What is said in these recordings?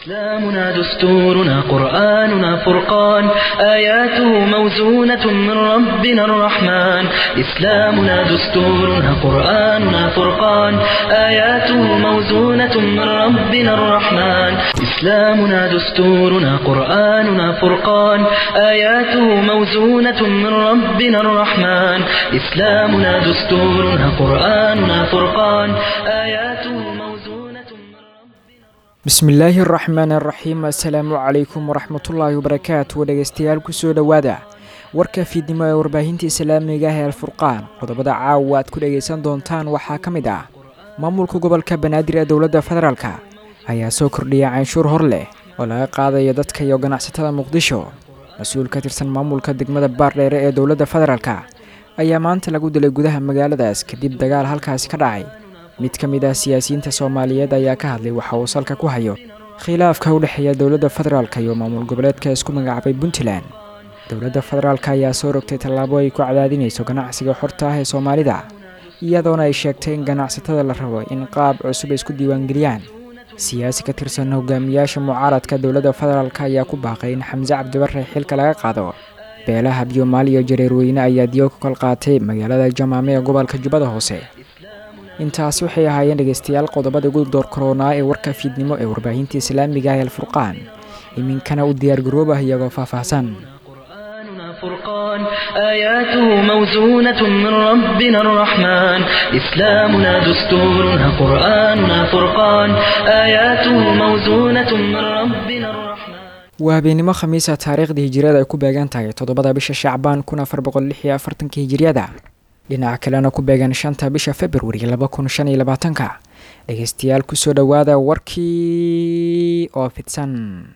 إسلامنا دستورنا قرآننا فرقان آياته موزونة من ربنا الرحمن إسلامنا دستورنا قرآننا فرقان آياته موزونة من ربنا الرحمن إسلامنا دستورنا قرآننا فرقان آياته موزونة من ربنا الرحمن إسلامنا دستورنا قرآننا فرقان آياته موزونة من ربنا bismillaahi araxmaan araxiim assalaamu calaykum waraxmatullaahi wabarakaatu dhegeystayaal kusoo dhowaada warka fiidnimo ee warbaahinta islaamiga ah ee alfurqaan qodobada caawa aad ku dhegaysan doontaan waxaa ka mid ah maamulka gobolka banaadir ee dowladda federaalk ayaa soo kordhiyay canshuur hor leh oo laga qaadayo dadka iyo ganacsatada muqdisho mas-uul ka tirsan maamulka degmada baardheere ee dowladda federaalk ayaa maanta lagu dilay gudaha magaaladaas kadib dagaal halkaasi ka dhacay mid ka mid ah siyaasiyiinta soomaaliyeed ayaa ka hadlay waxa uu salka ku hayo khilaafka u dhexeeya dowladda federaalk iyo maamul goboleedka isku magacaabay puntland dowladda federaalk ayaa soo rogtay tallaabo ay ku cadaadinayso ganacsiga xorta ah ee soomaalida iyadoona ay sheegtay in ganacsatada la rabo in qaab cusub ay isku diiwaangeliyaan siyaasi ka tirsan hogaamiyaasha mucaaradka dowladda federaalk ayaa ku baaqay in xamse cabdibare xilka laga qaado beelaha biyomaal iyo jareerweyne ayaa diyo ku kal qaatay magaalada jamaame ee gobolka jubbada hoose intaasi waxay ahaayeen dhegeystayaal qodobada ugu door koronaa ee warka fiidnimo ee warbaahinta islaamiga ah ee alfurqaan iminkana u diyaargaroobah iyagoo faahfaahsan قرآننا فرقان آياته موزونة من ربنا الرحمن إسلامنا دستورنا قرآننا فرقان آياته موزونة من ربنا الرحمن waa habeenimo khamiisa taariikhda hijiriyada ay ku beegan tahay toddobada bisha shacbaan kun afar boqol lix iyo afartanka hijiriyada dhinaca kalena ku beegan shanta bisha februari laba kun shan iyo labaatanka dhegeystayaal kusoo dhowaada warkii oo fidsan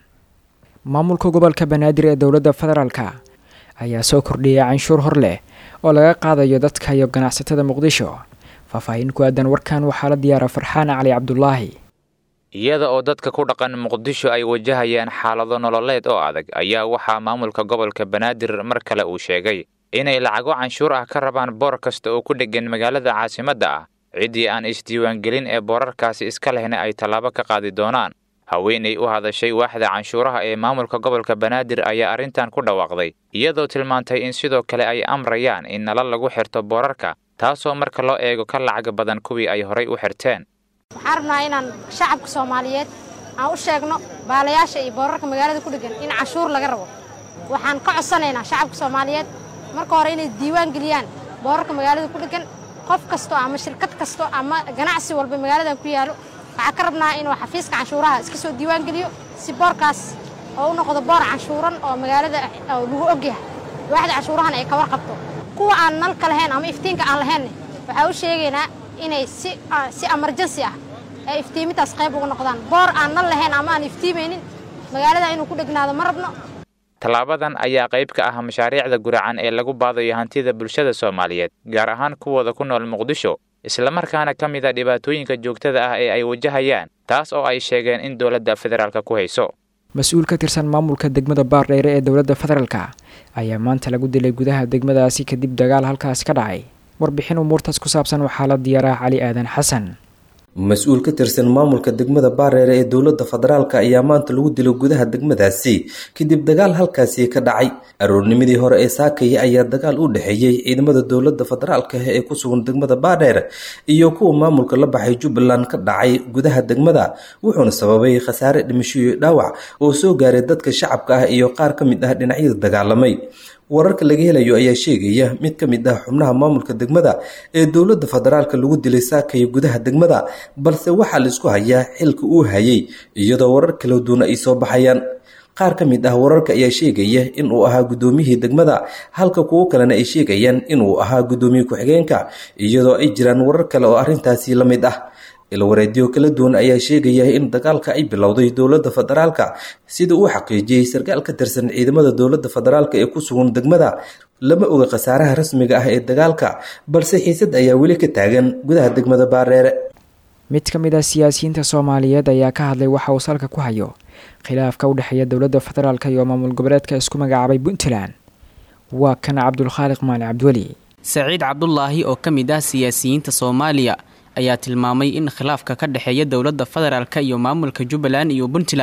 maamulka gobolka banaadir ee dowladda federaalk ayaa soo kordhiyay canshuur hor leh oo laga qaadayo dadka iyo ganacsatada muqdisho faahfaahin ku aadan warkan waxaa la diyaara farxaan cali cabdulaahi iyada oo dadka ku dhaqan muqdisho ay wajahayaan xaalado nololeed oo adag ayaa waxaa maamulka gobolka banaadir mar kale uu sheegay inay lacago canshuur ah ka rabaan boor kasta oo ku dheggan magaalada caasimadda ah ciddii aan isdiiwaangelin ee boorarkaasi iska lehna ay tallaabo ka qaadi doonaan haweenay u hadashay waaxda canshuuraha ee maamulka gobolka banaadir ayaa arrintan ku dhawaaqday iyadoo tilmaantay in sidoo kale ay amrayaan in nalal lagu xirto boorarka taasoo marka loo eego ka lacag badan kuwii ay horay u xirteen waxaan rabnaa inaan shacabka soomaaliyeed aan u sheegno baalayaasha iyo boorarka magaalada ku dheggan in canshuur laga rabo waxaan ka codsanaynaa shacabka soomaaliyeed marka hore inay diiwaan geliyaan boorarka magaalada ku dheggan qof kasto ama shirkad kasto ama ganacsi walba magaaladan ku yaalo waxaa ka rabnaa inuu xafiiska canshuuraha iska soo diiwaan geliyo si boorkaas oo u noqdo boor canshuuran oo magaalada lagu ogyahay waaxda canshuurahana ay ka warqabto kuwa aan nalka lahayn ama iftiinka aan lahaynne waxaa u sheegaynaa inay si si emergency ah ee iftiimintaas qayb uga noqdaan boor aan nal lahayn ama aan iftiimaynin magaalada inuu ku dhegnaado ma rabno tallaabadan ayaa qayb ka ah mashaariicda guracan ee lagu baadayo hantida bulshada soomaaliyeed gaar ahaan kuwooda ku nool muqdisho islamarkaana ka mid a dhibaatooyinka joogtada ah ee ay wajahayaan taas oo ay sheegeen in dowladda federaalka ku hayso mas-uul ka tirsan maamulka degmada baardheere ee dowladda federaalk ayaa maanta lagu dilay gudaha degmadaasi kadib dagaal halkaasi ka dhacay warbixin umuurtaas ku saabsan waxaa la diyaaraa cali aadan xasan mas-uul ka tirsan maamulka degmada baareere ee dowladda federaalk ayaa maanta lagu dilo gudaha degmadaasi kadib dagaal halkaasi ka dhacay aroornimadii hore ee saakaya ayaa dagaal u dhexeeyey ciidamada dowladda federaalk ee ku sugan degmada baadheer iyo kuwa maamulka la baxay jubbaland ka dhacay gudaha degmada wuxuuna sababay khasaare dhimasho iyo dhaawac oo soo gaaray dadka shacabka ah iyo qaar ka mid ah dhinacyada dagaalamay wararka laga helayo ayaa sheegaya mid ka mid ah xubnaha maamulka degmada ee dowladda federaalka lagu dilay saakaya gudaha degmada balse waxaa la isku hayaa xilka uu hayay iyadoo warar kala duwan ay soo baxayaan qaar ka mid ah wararka ayaa sheegaya inuu ahaa guddoomiyihii degmada halka kuwo kalena ay sheegayaan inuu ahaa guddoomiye ku-xigeenka iyadoo ay jiraan warar kale oo arrintaasi la mid ah ilwareedyo kala duwan ayaa sheegaya in dagaalka ay bilowday dowladda federaalka sida uu xaqiijiyey sarkaal ka tirsan ciidamada dowladda federaalk ee ku sugan degmada lama oga khasaaraha rasmiga ah ee dagaalka balse xiisad ayaa weli ka taagan gudaha degmada baareere mid ka mid ah siyaasiyiinta soomaaliyeed ayaa ka hadlay waxa uu salka ku hayo khilaafka u dhexeeya dowladda federaalk iyo maamul goboleedka isku magacaabay puntland waa kan cabdulkhaaliq maali cabdiweli saciid cabdulaahi oo ka mid ah siyaasiyiinta soomaaliya ayaa tilmaamay in khilaafka ka dhexeeya dowladda federaalk iyo maamulka jubbaland iyo puntland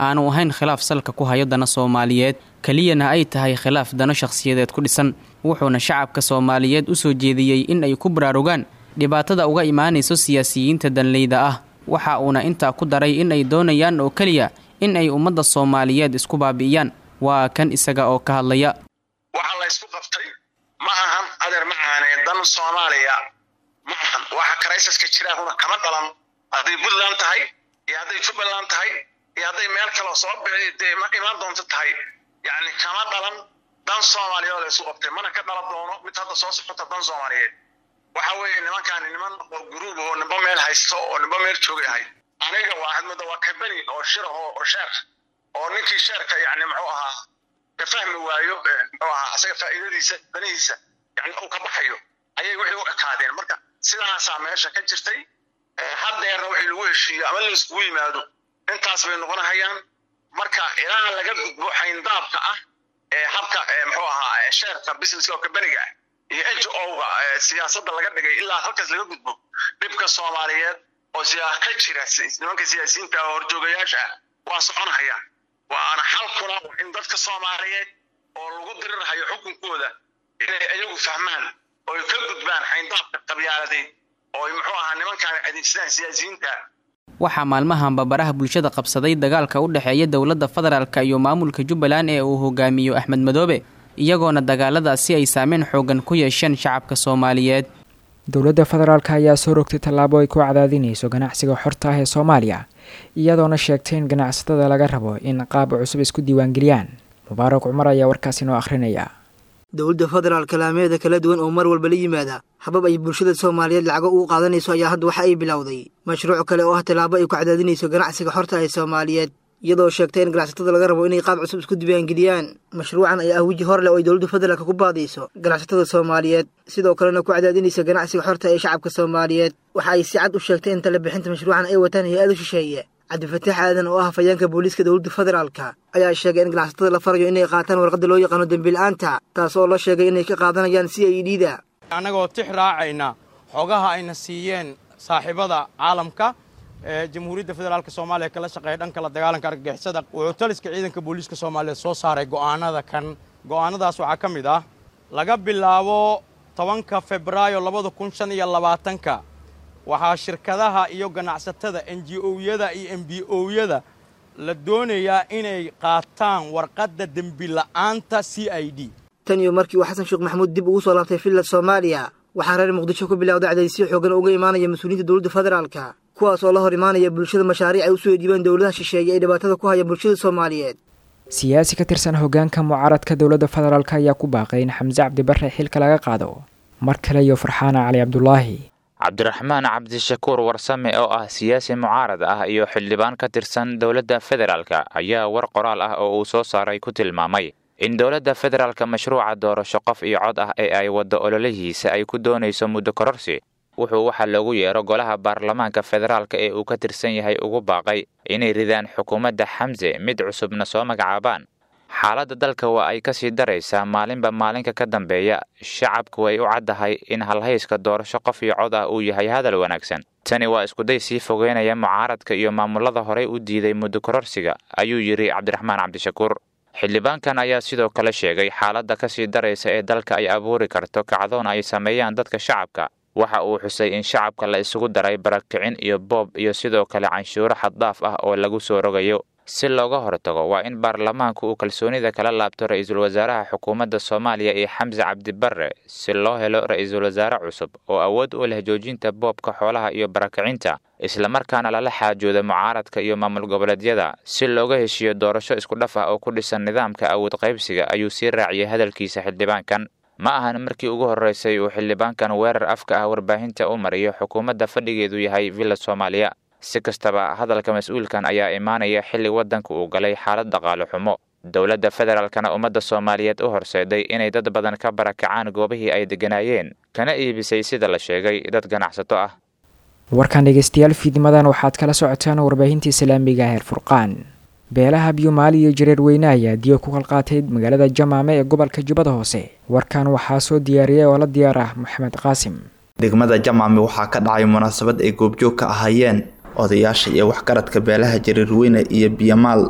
aanu ahayn khilaaf salka ku hayo dana soomaaliyeed keliyana ay tahay khilaaf dano shakhsiyadeed ku dhisan wuxuuna shacabka soomaaliyeed u soo jeediyey in ay ku baraarugaan dhibaatada uga imaanayso siyaasiyiinta danleyda ah waxa uuna intaa ku daray in ay doonayaan oo keliya in ay ummadda soomaaliyeed isku baabi'iyaan waa kan isaga oo ka hadlaya waxa la ysku qabtay ma ahan adeer macaanee dan soomaaliya ma ahan waxa karaysaska jiraahuna kama dhalan hadday puntland tahay iyo hadday jubbaland tahay iyo hadday meel kaloo soo dee imaan doonto tahay yacni kama dhalan dan soomaaliyeed oo la ysku qabtay mana ka dhalan doono mid hadda soo socota dan soomaaliyeed waxa weeye nimankaani niman oo guruub oo nimba meel haysto oo nimba meel joogay ahay aniga waa hadmada waa kabeni oo shiraho oo sheer oo ninkii sheerka yani muxuu ahaa ka fahmi waayo muxuu ahaa asaga faa'iidadiisa danihiisa yani uu ka baxayo ayay wixii u ekaadeen marka sidaasaa meesha ka jirtay haddeerna wixii lagu heshiiyo ama la iskugu yimaado intaas bay noqonahayaan marka ilaa laga gudbo xayndaabka ah ee habka muxuu ahaa sheerka businesska oo kabeniga ah iyo n g o-ga siyaasadda laga dhigay ilaa halkaas laga gudbo dhibka soomaaliyeed oo siyaa ka jira nimanka siyaasiyiinta oo horjoogayaasha ah waa soconahaya waana xalkuna in dadka soomaaliyeed oo lagu dirirhayo xukunkooda inay ayagu fahmaan oo ay ka gudbaan xayndaabka qabyaaladeed oo ay muxuu ahaa nimankaan adeegsadaan siyaasiyiinta waxaa maalmahanba baraha bulshada qabsaday dagaalka u dhexeeya dowladda federaalk iyo maamulka jubbaland ee uu hogaamiyo axmed madoobe iyagoona dagaaladaasi ay saameyn xoogan ku yeesheen shacabka soomaaliyeed dowladda federaalk ayaa soo rogtay tallaabo ay ku cadaadinayso ganacsiga xorta ah ee soomaaliya iyadoona sheegtay in ganacsatada laga rabo in qaab cusub isku diiwaangeliyaan mubaarak cumar ayaa warkaasi noo akhrinaya dowladda federaalka laameeda kala duwan oo mar walba la yimaada habab ay bulshada soomaaliyeed lacago ugu qaadanayso ayaa hadda waxa ay bilowday mashruuc kale oo ah tallaabo ay ku cadaadinayso ganacsiga xorta ah ee soomaaliyeed iyadoo sheegtay in ganacsatada laga rabo inay qaab cusub isku diiwaangeliyaan mashruucan ayaa ah weji hor leh oo ay dowladda federaalka ku baadayso ganacsatada soomaaliyeed sidoo kalena ku cadaadinaysa ganacsiga xorta ee shacabka soomaaliyeed waxa ay si cad u sheegtay in tala bixinta mashruucan ay wataan hay-adu shisheeye cabdifataax aadan oo ah hafayeenka booliiska dowladda federaalka ayaa sheegay in ganacsatada la farayo inay qaataan warqadda loo yaqaano dembiil-aanta taas oo la sheegay inay ka qaadanayaan si ay dhiida annagoo tix raacayna xogaha ayna siiyeen saaxiibada caalamka ee jamhuuriyadda federaalk soomaaliya kala shaqeeya dhanka la dagaalanka argagixisada wuxuu taliska ciidanka booliiska soomaaliyeed soo saaray go'aanada kan go'aanadaas waxaa ka mid ah laga bilaabo tobanka febraayo labada kun shan iyo labaatanka waxaa shirkadaha iyo ganacsatada n g o-yada iyo m b o-yada la doonayaa inay qaataan warqadda dembila'aanta c i d tan iyo markii uu xasan sheekh maxamuud dib ugu soo laabtay villa soomaaliya waxaa reer muqdisho ku bilowday cadaysyo xoogan uga imaanaya mas-uuliyiinta dowladda federaalka kuwaas oo la hor imaanaya bulshada mashaariic ay u soo dhiibaan dowladaha shisheeye ee dhibaatada ku haya bulshada soomaaliyeed siyaasi ka tirsan hoggaanka mucaaradka dowladda federaalk ayaa ku baaqay in xamse cabdibarre xilka laga qaado mar kale iyo farxaana cali cabdulaahi cabdiraxmaan cabdishakuur warsame oo ah siyaasi mucaarad ah iyo xildhibaan ka tirsan dowladda federaalka ayaa war qoraal ah oo uu soo saaray ku tilmaamay in dowladda federaalka mashruuca doorasho qof iyo cod ah ee ay waddo ololihiisa ay ku doonayso muddo kororsi wuxuu waxaa loogu yeero golaha baarlamaanka federaalka ee uu ka tirsan yahay ugu baaqay inay ridaan xukuumadda xamse mid cusubna soo magacaabaan xaaladda dalka waa ay ka sii daraysaa maalinba maalinka ka dambeeya shacabku way u caddahay in halhayska doorasho qof iyo cod ah uu yahay hadal wanaagsan tani waa iskuday sii fogeynaya mucaaradka iyo maamulada horey u diiday muddo kororsiga ayuu yidhi cabdiraxmaan cabdishakuur xildhibaankan ayaa sidoo kale sheegay xaaladda ka sii daraysa ee dalka ay abuuri karto kacdoon ay sameeyaan dadka shacabka waxa uu xusay in shacabka la isugu daray barakicin iyo boob iyo sidoo kale canshuuro xaddaaf ah oo lagu soo rogayo si looga hortago waa in baarlamaanku uu kalsoonida kala laabto ra-iisul wasaaraha xukuumadda soomaaliya iyo xamse cabdibarre si loo helo ra-iisul wasaare cusub oo awood u leh joojinta boobka xoolaha iyo barakicinta islamarkaana lala xaajooda mucaaradka iyo maamul goboleedyada si looga heshiiyo doorasho isku dhaf ah oo ku dhisan nidaamka awood qaybsiga ayuu sii raaciyay hadalkiisa xildhibaankan ma ahan markii ugu horreysay uu xildhibaankan weerar afka ah warbaahinta u mariyo xukuumadda fadhigeedu yahay villa soomaaliya si kastaba hadalka mas-uulkan ayaa imaanaya xilli waddanka uu galay xaalad dhaqaale xumo dowladda federaalkana ummadda soomaaliyeed u horseeday inay dad badan ka barakacaan goobihii ay degganaayeen kana iibisay sida la sheegay dad ganacsato ah warkan dhegeystayaal fiidnimadan waxaad kala socotaan warbaahinta islaamiga heer furqaan beelaha biyumaali iyo jareer weyne ayaa diyo ku kalqaatay magaalada jamaame ee gobolka jubbada hoose warkan waxaa soo diyaariyay oo la diyaar ah maxamed qaasim degmada jamaame waxaa ka dhacay munaasabad ay goobjoog ka ahaayeen odayaasha iyo waxgaradka beelaha jareerweyne iyo biyamaal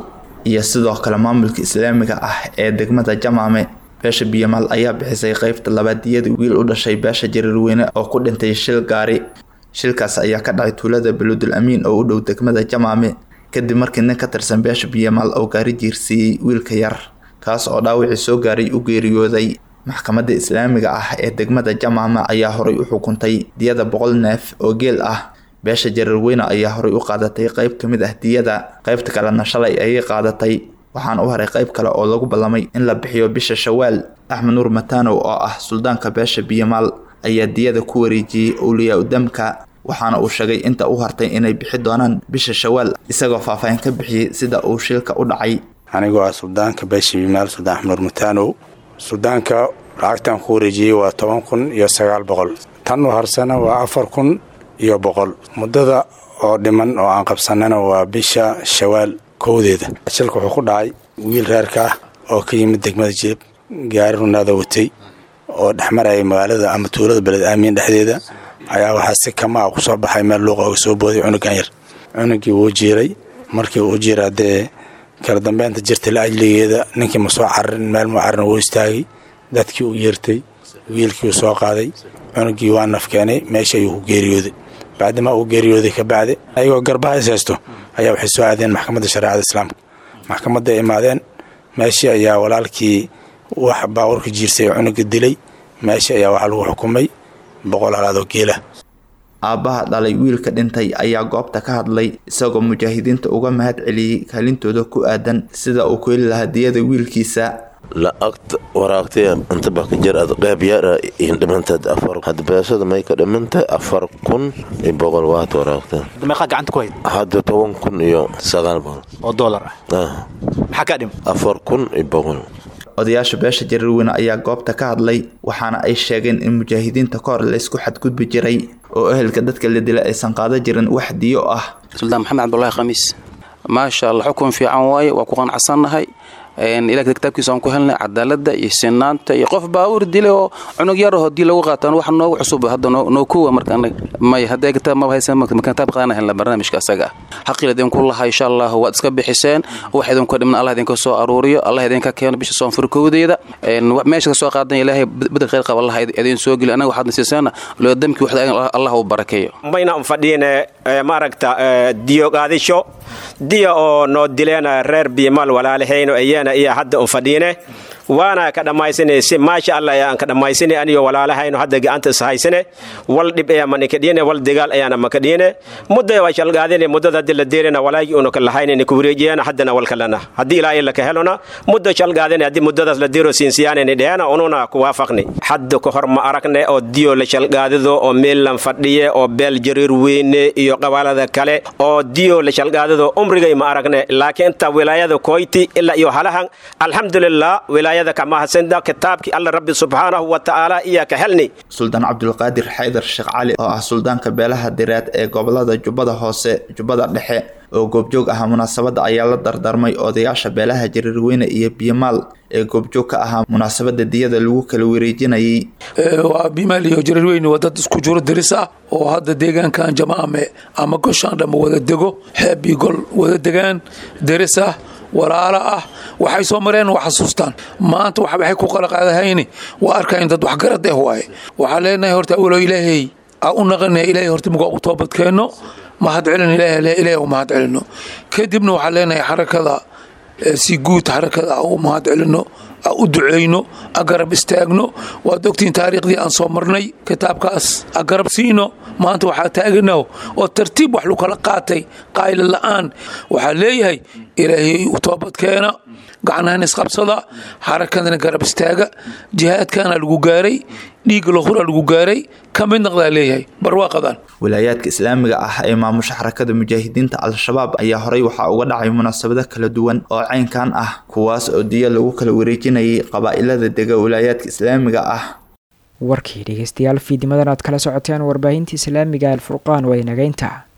iyo sidoo kale maamulka islaamiga ah ee degmada jamaame beesha biyamaal ayaa bixisay qeybta labaadiyada wiil u dhashay beesha jariirweyne oo ku dhintay shil gaari shilkaas ayaa ka dhacay tuulada baludul amiin oo u dhow degmada jamaame kadib markii nin ka tirsan beesha biyamaal oo gaari jiirsiiyey wiilka yar kaas oo dhaawacii soo gaaray u geeriyooday maxkamadda islaamiga ah ee degmada jamaame ayaa horay u xukuntay diyada boqol neef oo geel ah beesha jariirweyne ayaa horay u qaadatay qeyb ka mid ah diyada qeybta kalena shalay ayay qaadatay waxaana u haray qeyb kale oo lagu ballamay in la bixiyo bisha shawaal axmed nuur matanow oo ah suldaanka beesha biyamaal ayaa diyada ku wareejiyey owliyaa udamka waxaana uu sheegay inta u hartay inay bixi doonaan bisha shawaal isagoo faahfaahin ka bixiyey sida uu shilka u dhacay anigoo ah suldaanka beesha biyamaal suldaan axmed nuur matanow suldaanka lacagtan ku wareejiyey waa toban kun iyo sagaal boqol tan u harsana waa afar kun iyo boqol muddada oo dhiman oo aan qabsanana waa bisha shawaal kowdeeda shilka wuxuu ku dhacay wiil reerka ah oo ka yimid degmada jeeb gaari runaada watay oo dhexmarayay magaalada ama tuulada beled aamiin dhexdeeda ayaa waxaa si kama a ku soo baxay meel luuqa oga soo booday cunugan yar cunugii wuu jiiray markii uu jiira dee kala dambeynta jirta la ajligeeda ninkii ma soo cararin meel mu cararin wuu istaagay dadkii u yeertay wiilkii uu soo qaaday cunugii waa naf keenay meesha ayuu ku geeriyooday bacdima uu geeriyooday ka bacdi ayagoo garbaha is haysto ayaa waxay soo aadeen maxkamadda shareecada islaamka maxkamadday imaadeen meeshii ayaa walaalkii wax baawarka jiirsay oo cunuga dilay meeshii ayaa waxaa lagu xukumay boqol halaadoo geela aabbaha dhalay wiilka dhintay ayaa goobta ka hadlay isagoo mujaahidiinta uga mahad celiyey kaalintooda ku aadan sida uu ku heli lahaa diyada wiilkiisa lacagta waraagtay inta baka jir ad qeyb yara in dhimantaad afar had beesada may ka dhimantay afar kun iyo boqol waad waraagta meeqaa gacanta ku hayd hadda toban kun iyo sagaal boqol oo doolar ah maxaa kaa dhim afar kun iyo boqol odayaasha beesha jariirweyne ayaa goobta ka hadlay waxaana ay sheegeen in mujaahidiinta ka hor laysku xadgudbi jiray oo ehelka dadka la dila aysan qaada jirin wax diyo ah suldaan maxamed cabdulaahi khamiis maasha allah xukun fiican waaye waa ku qanacsannahay ilaah kitaabkiisa aan ku helnay cadaalada iyo sinaanta iyo qof baawur dilay oo cunug yarahoo dii lagu qaataan wax noogu cusub hadda noo kuwa marka may hadday kitaab maba haysan marka kitaab qaadana helna barnaamijka asaga ah xaqil idinku laha insha allah waad iska bixiseen wax idinku dhimna allah idinka soo aruuriyo allah idinka keeno bisha soonfurkowdeeda meesha ka soo qaadan ilaahay bedel khayr qaba allah idin soo geli anaga waxaad nasiisaana loo damkii waxda allah u barakeeyo mayna un fadhiine maaragta diyo qaadisho diya oo noo dileen reer biimal walaalahayno ayana iyo hadda un fadhiine waana ka dhammaysane si maasha allah ayaan ka dhammaysane aniyo walaalahayno hadda gacanta is haysane wal dhib ayaa manika dhiine wal dagaal ayaana maka dhiine mudda waa shalgaadine muddada haddi la deerina walaagii una ka lahaynani ku wareejiyana haddana wal kalena haddii ilaahay laka helona muddo shalgaadine haddii muddadaas la deero siinsiyaanani dheena ununa ku waafaqni hadda ka hor ma aragne oo diyo la shalgaadido oo meellan fadhiye oo beel jariir weyne iyo qabaalada kale oo diyo la shalgaadido umrigay ma aragne laakiin inta wilaayada koyti ilaa iyo halahan alxamdulilah wilaayada kamahasenda kitaabkii alla rabbi subxaanahu wa tacaala iya ka helni suldaan cabdulqaadir xaydar sheekh cali oo ah suldaanka beelaha direed ee gobolada jubbada hoose jubbada dhexe oo goobjoog ahaa munaasabadda ayaa la dardarmay odayaasha beelaha jariirweyne iyo biyomaal ee goobjoog ka ahaa munaasabadda diyada lagu kala wareejinayay waa bimaal iyo jariirweyne waa dad isku jiro diris ah oo hadda deegaankan jamaame ama goshaan dhamma wada dego xeeb iyo gol wada degaan diris ah walaalo ah waxay soo mareen waa xasuustaan maanta waxay ku qalaqaadahayni waa arkayn dad waxgarad eh waaye waxaa leenahay horta awalo ilaahay aa u naqanaya ilaahay horta mugaa u toobadkeenno mahad celin ilaahay u mahad celino kadibna waxaa leenahay xarakada si guud xarakada u mahad celino u duceyno agarab istaagno waad ogtiin taariikhdii aan soo marnay kitaabkaas agarab siino maanta waxaa taagana oo tartiib wax lu kala qaatay qaayla la'aan waxaa leeyahay ilaahay u toobadkeena gacnahan isqabsada xarakadana garab istaaga jihaadkana lagu gaaray dhiigga lahura lagu gaaray ka mid naqdaa leeyahay barwaaqadan wilaayaadka islaamiga ah ee maamusha xarakada mujaahidiinta al-shabaab ayaa horey waxaa uga dhacay munaasabado kala duwan oo caynkan ah kuwaas oo diya lagu kala wareejinayay qabaa'ilada dega wilaayaadka islaamiga ah warkii dhegeystayaal fiidimadan aad kala socoteen warbaahinta islaamiga alfurqaan waa inageynta